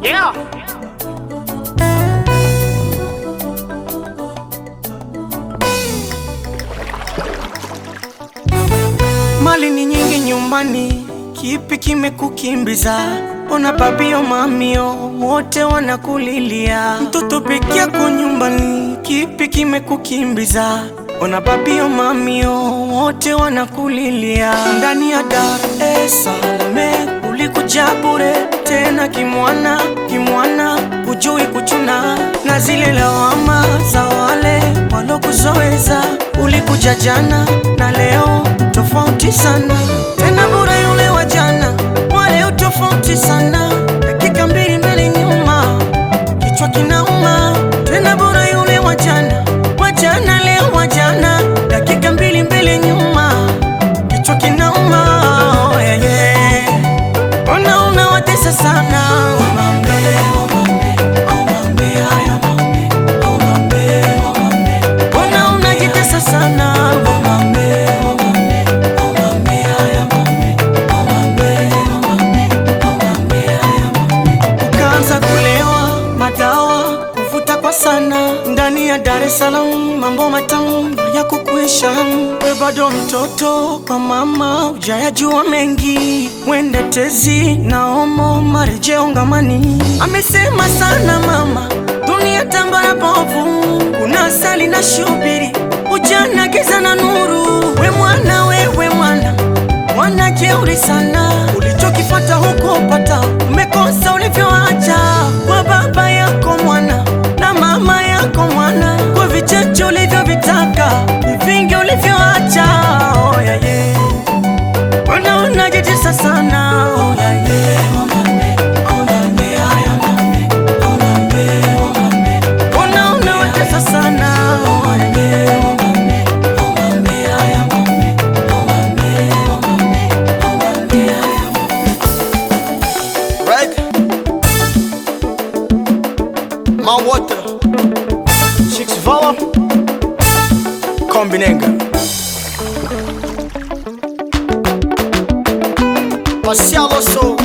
Yeah. Mali ni nyingi nyumbani, kipi kimekukimbiza? Ona babio mamio wote wanakulilia, mtoto peke yako nyumbani, kipi kimekukimbiza? Ona babio mamio wote wanakulilia, ndani ya Dar es Salaam ulikuja bure tena kimwana kimwana, hujui kuchuna na zile lawama za wale walokuzoeza. Ulikuja jana na leo tofauti sana, tena bure yule wa jana, wa leo tofauti sana, dakika mbili mbele nyuma, kichwa kinauma. Tena bure yule wa jana, wa jana leo wa jana, dakika mbili mbele nyuma, kichwa kinauma. Oh, yeah, yeah. Ona unawatesa sana Omambe, omambe, omambe, haya omambe, omambe, omambe. Ona unajitesa sana Omambe, omambe, omambe, haya omambe, omambe, omambe, omambe, haya omambe. Ukaanza kulewa madawa kuvuta kwa sana ndani ya Dar es Salaam, mambo matamu ya kukuisha. We bado mtoto kwa mama, hujayajua mengi, mwende tezi na omo marejeo ngamani. Amesema sana mama, dunia tambara bovu, kuna asali na shubiri, ujana giza na nuru. We mwana, wewe mwana mwana jeuri sana, ulichokifata huko pata, umekosa ulivyoacha kwa baba yako mwana na mama yako mwana, kwa vicheche ulivyovitaka, ni vingi ulivyoacha. Oh, yeah, yeah. Mbona unajitesa sana? Oh, yeah, yeah. Omambe, omambe, haya omambe, omambe, omambe. Mbona unawatesa sana? Oh, yeah, yeah. Omambe, omambe, haya omambe, omambe, omambe, omambe, haya Right? My water. Chicks Vala. Kombinenga. Marcial Osso.